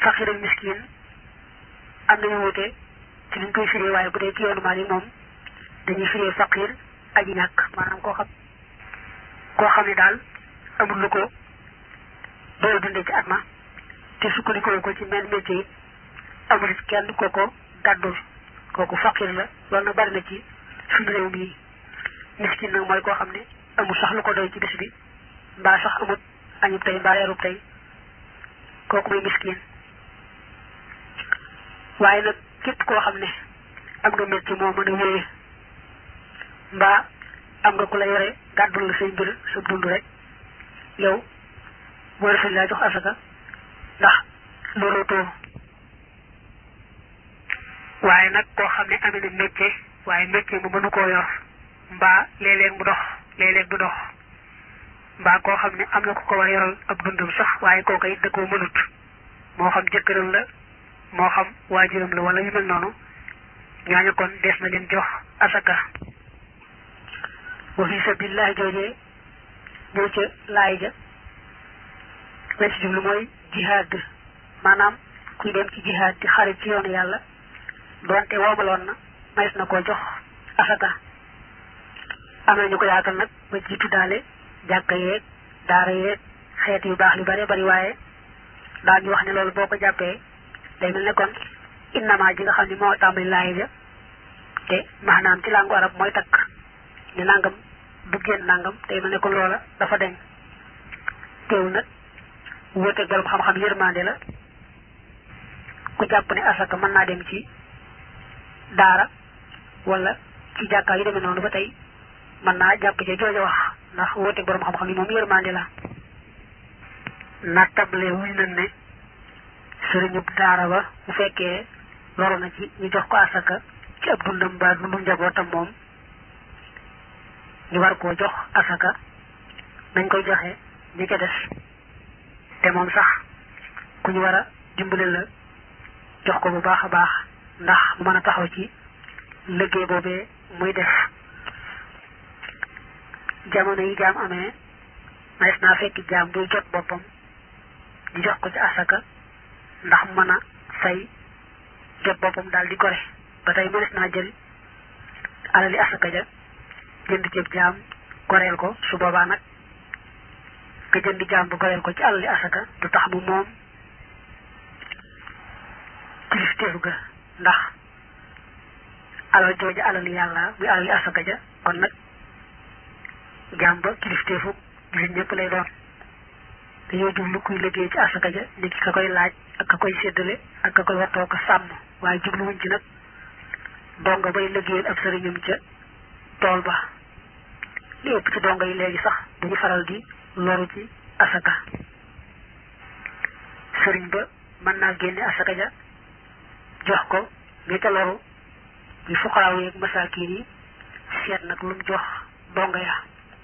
faqir ak miskin am nañu wute ci liñ koy firee waaye bu dee ci yoonu Maalik moom dañuy firee faqir aji ñàkk maanaam koo xam koo xam ne daal amul lu ko doy dundee ci at ma te sukkandikoo ko ci menn métier it amul it kenn ko ko gàddul kooku faqir la loolu nag bari na ci suñu réew mi miskin nag mooy koo xam ne amul sax lu ko doy ci bis bi mbaa sax amut añub tey mbaa reerub tey kooku muy miskin waaye nag képp koo xam ne am nga métier moo mën a wéyee mbaa am nga ku la yore gàddul la say mbir sa dund rek yow boo defee laa jox asaka ndax looloo too waaye nag koo xam ne amee na métier waaye métier mu mënu koo yor mbaa léeg-léeg mu dox léeg-léeg du dox mbaa koo xam ne am na ku ko war yoral ab dundam sax waaye kooku it da koo mënut moo xam jëkkëram la moo xam waajuram la wala yu mel noonu ñooñu kon des na leen jox asaka wa fi sabilillahi joojee ñëw ca laay ja lañ ci jublu mooy jihaad maanaam kuy dem ci jihaad di xarit ci yoonu yàlla doonte woomaloon na mays na koo jox asaka am na ñu ko yaatal nag ba ci tuddaale jàkka yeeg daara yeeg xeet yu baax yu bare bari waaye daañu wax ne loolu boo ko jàppee day mel ne kon innama ji nga xam ne moo tàmbali laay ja te maanaam ci làngu arab mooy takk ni nangam du génn nangam day mel ne kon loola dafa deñ teew nag wóoteeg borom xam-xam yërmande la ku jàpp ne asaka mën naa dem ci daara wala ci jàkkaa yu demee noonu ba tey mën naa jàpp ci jooja wax ndax wóoteeg borom xam-xam yi moom yërmande la nattable wuñ nañ ne sëriñub daara ba bu fekkee loru na ci ñu jox ko asaka ci ab dundam ba dundu njabootam moom ñu war koo jox asaka nañ koy joxe ñi ca des te moom sax ku ñu war a dimbale la jox ko bu baax a baax ndax mu mën a taxaw ci liggéey boobee muy def jamono yi jaam amee maes naa fekki jaam buy jot boppam di jox ko ci asaka ndax mën a fay jot boppam daal di gore ba tey mënees naa jël alali asaka ja jënd ceeb jaam goreel ko su boobaa nag nga jënd jaam bu goreel ko ci alali asaka du tax mu moom kilifteefu ga ndax alal jooja alali yàlla muy alali asaka ja kon nag jaam ba kilifteefu jullit ñëpp lay doon dañoo jublu kuy liggéey ci asaka ja ni ki ka koy laaj ak ka koy séddale ak ka koy wattoo ko sàmm waaye jubluwuñ ci nag donga bay liggéeyal ab sëriñam ca tool ba li ëpp ci donga yi léegi sax duñu faral di loru ci asaka sëriñ ba mën naa génne asaka ja jox ko ña ca loru ñu fuqaraaw yeeg masaakiin yi seet nag lu mu jox donga ya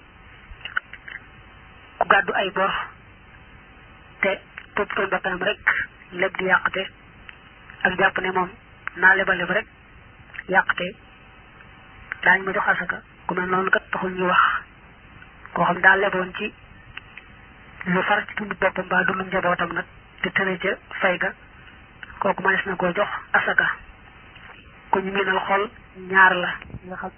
ku gàddu ay bor te toppatoo bakkanam rek leb di yàqte ak jàpp ne moom naa lebal leb rek yàqte daañu ma jox asaka ku mel noonu kat taxul ñu wax koo xam daa leboon ci lu far ci dund boppam mbaa dundu njabootam nag te tëre ca fay ga kooku mënees na koo jox asaka ku ñu miinal xol ñaar la nga xam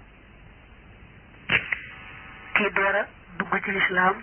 kii door a dugg ci lislaam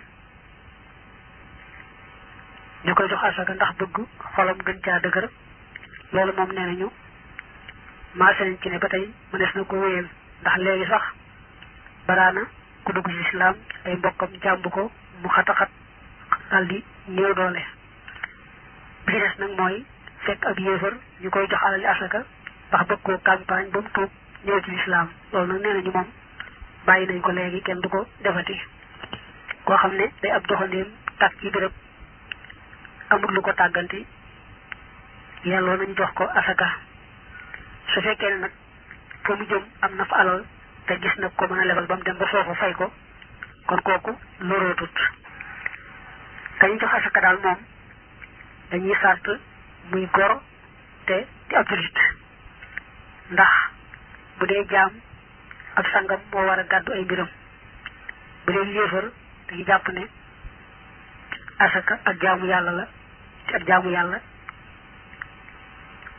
ñu koy jox asaka ndax bëgg xolam gën caa dëgër loolu moom nee nañu maase nañ ci ne ba tey mënees na ko wéyal ndax léegi sax baraana ku dugg ci lislaam ay mbokkam jàmb ko mu xataxat dal di néew doole bi ci des nag mooy fekk ab yéefar ñu koy jox alali asaka ndax bëgg koo campagne ba mu tuub ñëw ci lislaam loolu nag nee nañu moom bàyyi nañ ko léegi kenn du ko defati koo xam ne day ab doxandéem tàkk ci béréb amul lu ko tàgganti yàlloo nañu jox ko asaka su fekkee ne nag fa mu jëm am na fa alal te gis na ko mën a lebal ba mu dem ba foofu fay ko kon kooku lorootut kañu jox asaka daal moom dañuy sart muy gor te di ab julit ndax bu dee jaam ab sangam moo war a gàddu ay mbiram bu dee yéefar dañuy jàpp ne asaka ak jaamu yàlla la te ak jaamu yàlla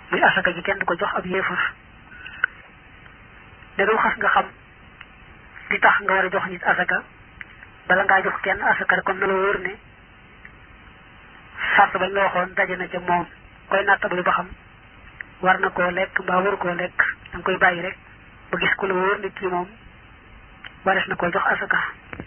muy asaka ji kenn du ko jox ab yéefar dagam xas nga xam di tax nga war a jox nit asaka bala ngaa jox kenn asaka rek kon na la wóor ne sart bañ la waxoon daje na ca moom koy nattabali ba xam war na koo lekk mbaa waru koo lekk da nga koy bàyyi rek ba gis ku la wóor ne kii moom wares na koo jox asaka